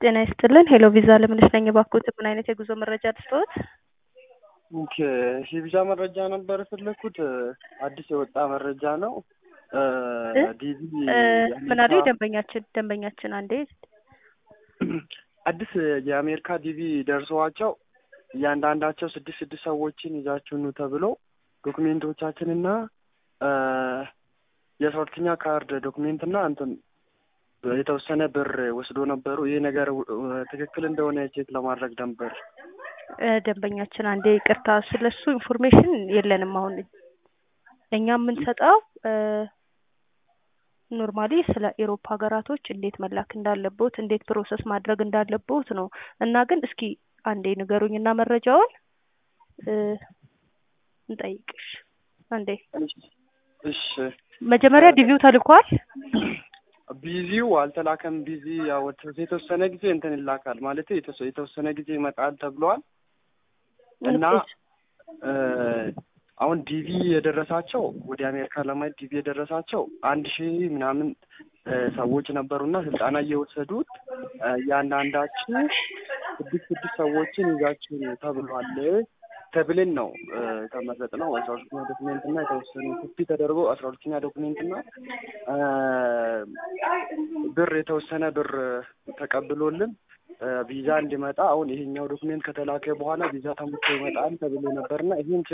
ጤና ይስጥልን ሄሎ ቪዛ ለምነሽ ነኝ። እባክዎት ምን አይነት የጉዞ መረጃ ልስጥዎት? ኦኬ የቪዛ መረጃ ነበር የፈለኩት። አዲስ የወጣ መረጃ ነው። ዲቪ ምን አሉ ደንበኛችን ደንበኛችን አንዴ አዲስ የአሜሪካ ዲቪ ደርሰዋቸው እያንዳንዳቸው ስድስት ስድስት ሰዎችን ይዛችሁ ኑ ተብሎ ዶክሜንቶቻችንና የሶስተኛ ካርድ ዶክሜንትና እንትን የተወሰነ ብር ወስዶ ነበሩ። ይህ ነገር ትክክል እንደሆነ ቼክ ለማድረግ ነበር። ደንበኛችን አንዴ ይቅርታ፣ ስለሱ ኢንፎርሜሽን የለንም። አሁን እኛ የምንሰጠው ኖርማሊ ስለ ኤሮፓ ሀገራቶች እንዴት መላክ እንዳለቦት እንዴት ፕሮሰስ ማድረግ እንዳለቦት ነው። እና ግን እስኪ አንዴ ንገሩኝ እና መረጃውን እንጠይቅሽ። አንዴ እሺ፣ መጀመሪያ ዲቪው ተልኳል። ቢዚው አልተላከም። ቢዚ ያው የተወሰነ ጊዜ እንትን ይላካል ማለት የተወሰነ ጊዜ ይመጣል ተብሏል እና አሁን ዲቪ የደረሳቸው ወደ አሜሪካ ለማየት ዲቪ የደረሳቸው አንድ ሺህ ምናምን ሰዎች ነበሩና ስልጠና እየወሰዱት እያንዳንዳችን ስድስት ስድስት ሰዎችን ይዛችሁ ተብሏል ተብልን ነው የተመረጥ ነው። አስራ ሁለተኛ ዶክሜንት እና የተወሰኑ ኮፒ ተደርጎ አስራ ሁለተኛ ዶክሜንት እና ብር የተወሰነ ብር ተቀብሎልን ቪዛ እንዲመጣ አሁን ይሄኛው ዶክሜንት ከተላከ በኋላ ቪዛ ተሞልቶ ይመጣል ተብሎ ነበርና ይህን